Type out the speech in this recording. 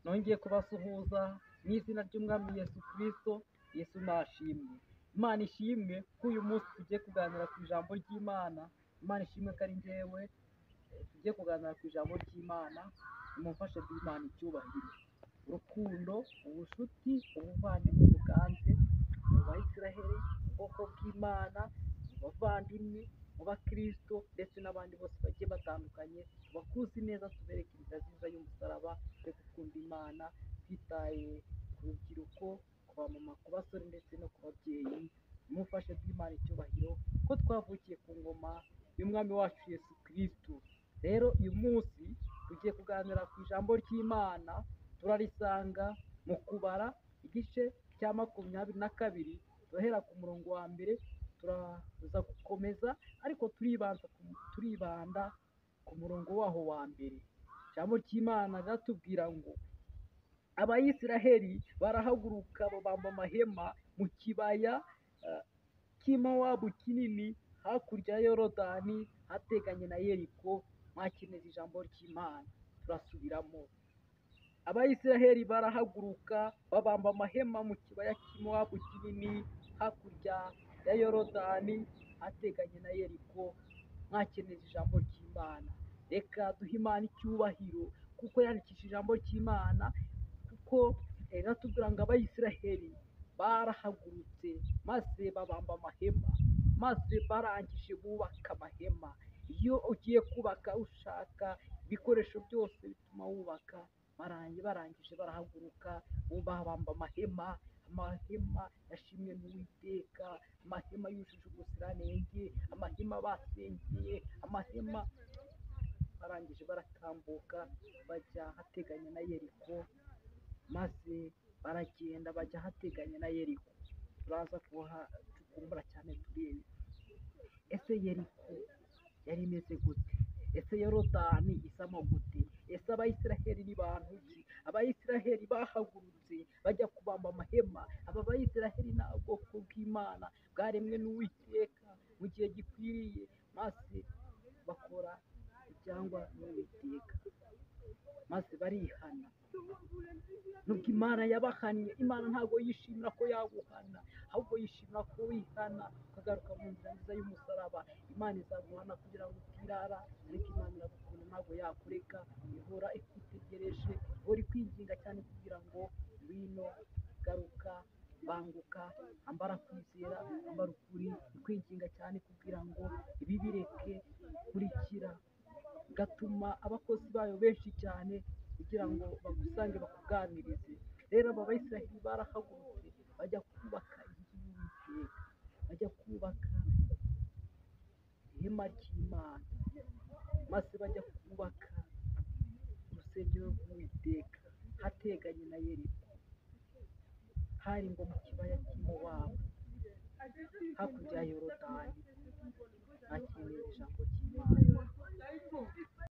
nongeye kubasuhuza mu izina ry'umwami Yesu Kristo, Yesu nashimwe. Imana ishimwe ko uyu munsi tugiye kuganira ku ijambo ry'Imana, Imana ishimwe ko ari njyewe eh, tugiye kuganira ku ijambo ry'Imana, nimumfashe duhe Imana icyubahiro. Urukundo, ubucuti, ubuvandimwe buganze mu Bayisiraheli, mu bwoko bw'Imana, mu bavandimwe, mu bakristo ndetse n'abandi bose bagiye batandukanye, tubakuzi neza tubereke inzira nziza y'umusaraba yo gukunda Imana, twitaye ku rubyiruko, ku bamama, ku basore ndetse no ku babyeyi, nimumfashe duhe Imana icyubahiro ko twavukiye ku ngoma y'umwami wacu Yesu Kristo. Rero uyu munsi tugiye kuganira ku ijambo ry'Imana, turarisanga mu kubara igice cya makumyabiri na kabiri, turahera ku murongo wa mbere turaza gukomeza, ariko turibanza ku- turibanda ku murongo waho wa mbere. Ijambo ry'Imana riratubwira ngo abayisiraheli barahaguruka babamba amahema mu kibaya eh, cy'imowabu kinini hakurya ya yorodani hateganye na yeriko mwakenera ijambo ry'imana turasubiramo abayisiraheli barahaguruka babamba amahema mu kibaya cy'imowabu kinini hakurya ya yorodani hateganye na yeriko mwakenera ijambo ry'imana reka duhe imana icyubahiro kuko yandikisha ijambo ry'imana kuko eh, iratubwira ngo abayisiraheli barahagurutse maze babamba amahema maze barangije bubaka amahema iyo ugiye kubaka ushaka ibikoresho byose bituma wubaka barangi barangije barahaguruka babamba amahema amahema yashimwe n'uwiteka amahema yujuje ubuziranenge amahema basengeye amahema barangije baratambuka bajya ahateganye na yeriko maze baragenda bajya ahateganye na yeriko turaza kuhacukumbura cyane turebe ese yeriko yari imeze gute ese yorodani isamo gute ese abayisiraheli ni bantu ki abayisiraheli bahagurutse bajya kubamba amahema aba bayisiraheli ni ubwoko bw'imana bwaremwe n'uwiteka mu gihe gikwiriye maze bakora ibyangwa n'uwiteka maze barihana nuko imana yabahannye imana ntabwo yishimira ko yaguhana ahubwo yishimira ko wihana ukagaruka mu nzira nziza y'umusaraba imana izaguhana kugira ngo utirara ariko imana iragukunda ntabwo yakureka ihora ikutegereje ihora ikwinginga cyane kugira ngo ngwino garuka banguka ambara kwizera ambara ukuri ikwinginga cyane kugira ngo ibi bireke kurikira bigatuma abakozi bayo benshi cyane kugira ngo bagusange bakuganirize rero aba bayisiraheli barahagurutse bajya kubaka inzu y'uwiteka bajya kubaka ihema ry'imana maze bajya kubaka urusengero rw'uwiteka hateganye na yeriko hari ngo mu kibaya cy'imowabu hakurya ya yorodani